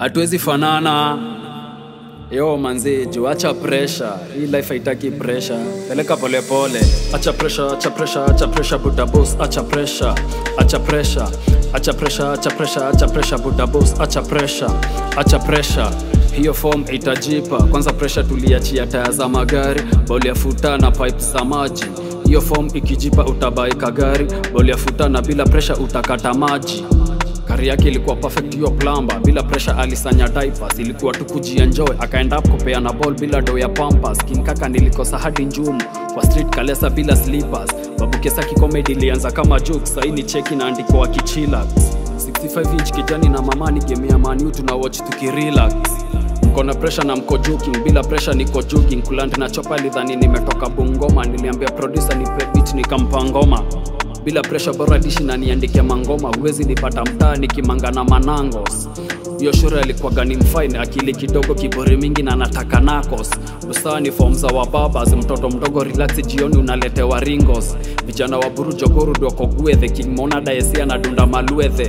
hatuwezi fanana yo manzi juu acha presha hii life haitaki presha peleka polepole acha presha acha presha acha presha buda boss acha presha acha presha acha presha acha presha acha presha buda boss acha presha acha presha hiyo form itajipa kwanza presha tuliachia taya za magari boli ya futa na pipe za maji hiyo form ikijipa utabaika gari boli ya futa na bila presha utakata maji kari yake ilikuwa perfect hiyo plamba bila pressure alisanya diapers ilikuwa tu kujienjoy akaenda up kupeana ball bila do ya pampas kinkaka nilikosa hadi njumu kwa street kalesa bila slippers babukesaki comedy ilianza kama joke saini cheki na andiko wa kichilax 65 inch kijani na mamani game ya manu tuna watch tukirelax mko na pressure na mko joking bila pressure niko joking kuland na chopa lidhani nimetoka bungoma niliambia producer nipe beat nikampa ngoma bila presha bora dishi na niandike mangoma huwezi nipata mtaa nikimangana manangos hiyo shure alikuwaga ni mfine akili kidogo kiburi mingi na nataka nakos usawa ni fom za wababas mtoto mdogo relax jioni unaletewa ringos vijana wa buru jogorud wako gwethe king monada esia na dunda maluethe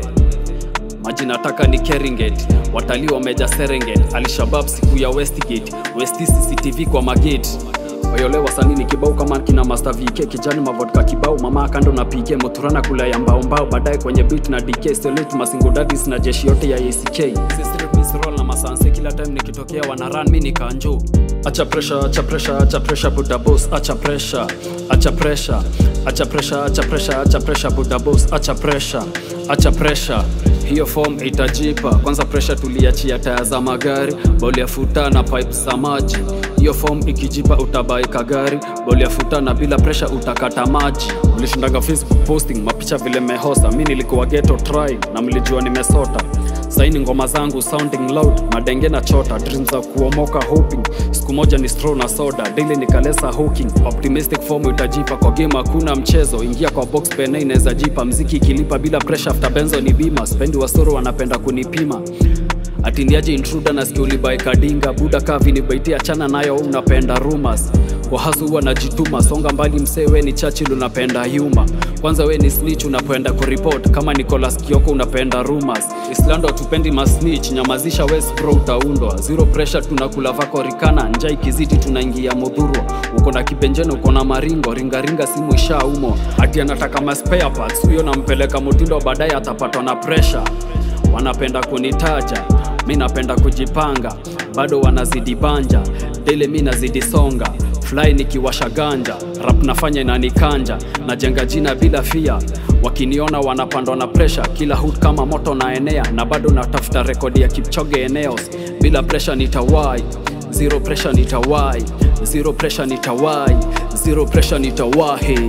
maji nataka ni keringet watalii wameja serenget alshabab siku ya westgate westi cctv kwa magate Oyole wasanii ni kibao kama kina Master VK kijani mavodka kibao mama kando na PK moturana kula ya mbao mbao baadaye kwenye beat na DK salute masingo daddies na jeshi yote ya ACK Sisi miss roll na masanse kila time nikitokea wana run mimi nikanjo acha pressure acha pressure acha pressure buda boss acha pressure acha pressure acha pressure acha pressure acha pressure buda boss acha pressure acha pressure hiyo form itajipa kwanza pressure tuliachia taya za magari boli ya futa na pipe za maji hiyo form ikijipa utabaika gari boli ya futa na bila pressure utakata maji mlishindaga facebook posting mapicha vile mehosa mi nilikuwa ghetto try na mlijua nimesota saini ngoma zangu sounding loud madenge na chota dreams za kuomoka hoping siku moja ni straw na soda daily nikalesa hooking optimistic form itajipa kwa game hakuna mchezo ingia kwa box pene inaweza jipa mziki ikilipa bila pressure after benzo ni bima spendi wasoro wanapenda kunipima atindiaje intruda na skiulibae kadinga buda kavi ni baitia chana nayo unapenda rumors kwa hasu huwa najituma songa mbali msee we ni chachil unapenda yuma kwanza we ni snitch unapenda kuripot kama nicolas kioko unapenda rumors islando tupendi masnitch nyamazisha west bro utaundwa zero pressure tunakula vako rikana nja ikiziti tunaingia mudhurwa uko na kibenjeno uko na maringo ringaringa simu ishaumo ati anataka maspare parts huyo nampeleka mutindo baadaye atapatwa na pressure wanapenda kunitaja mi napenda kujipanga bado wanazidi banja dele mi nazidi songa fly nikiwasha ganja rap nafanya inanikanja najenga jina bila fia wakiniona wanapandwa na presha kila hut kama moto na enea na bado natafuta rekodi ya kipchoge eneos bila presha nitawai zero pressure nitawai zero pressure nitawai zero pressure nitawahi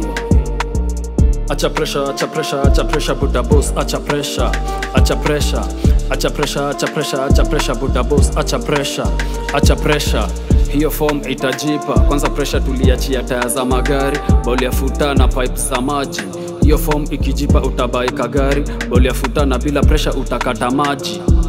acha pressure acha pressure acha pressure buda boss acha pressure acha pressure acha pressure acha pressure acha pressure buda boss acha pressure acha pressure hiyo form itajipa kwanza pressure tuliachia taya za magari boli ya futa na pipe za maji hiyo form ikijipa utabaika gari boli ya futa na bila pressure utakata maji